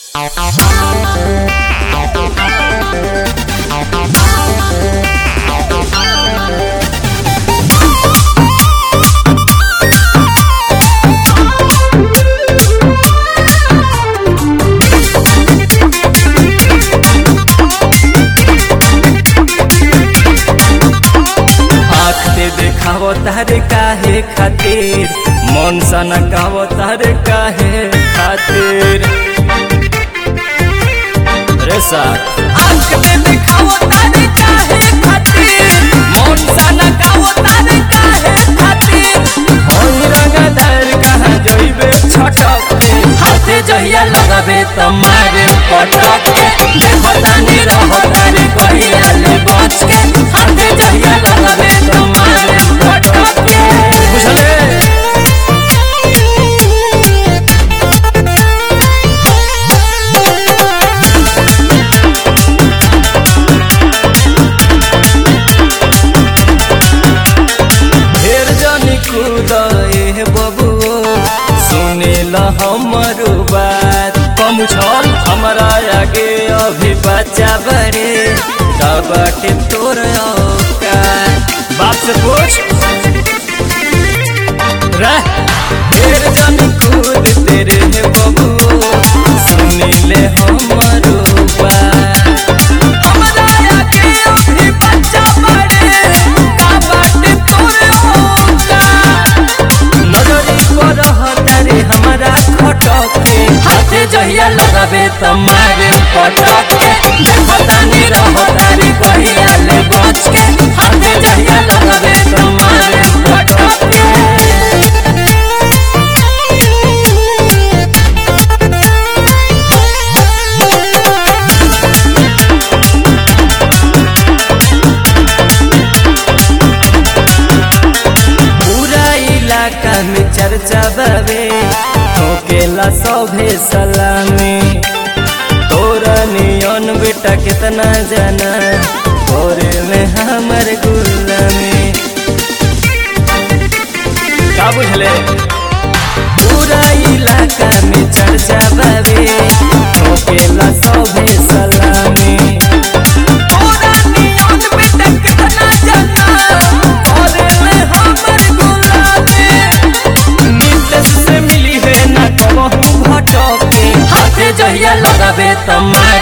आँख से देखावो तारे काहे खातिर मन सन गावो तारे काहे खातिर रे साथ आँख से देखावो तारे काहे खातिर मन सन गावो तारे काहे खातिर हम रंगदार कहाँ जइबे छटक के हाथे जहिया लगाबे त मारे पटक के देखो तानी रहो तारे कहिया ले बच के हाथे जहिया लगाबे त मारे पटक के बुझले ढेर जानी खुदाए बबुओ सुनेल हमर बात कम छल हमरा आगे अभी बच्चा बड़े बाटे तोर औकात बाप से पूछ रह ढेर जानी खुद तेरे है बबुओ सुनेले हमर बात हमरा आगे अभी बच्चा बड़े का बाटे तोर औकात नजरी पर हतारे हमारा खटके हाथे जहिया लगाबे त मारे पटके देखतानी रहतारी कहिया ले बच के हाथे जहिया लगाबे त मारे पटके पूरा इलाका में चर्चा बाबे ठोकेला सभे सलामी तोरा नियन बेटा कितना जाना तोरे में हमर गुलामी का बुझले पूरा इलाका में चर्चा बाबे ठोकेला सभे सलामी तोरा नियन बेटा कितना जाना तोरे में हमर गुलामी नीतीश से मिली है ना कहूँ भटके हाथे जहिया लगाबे त मारे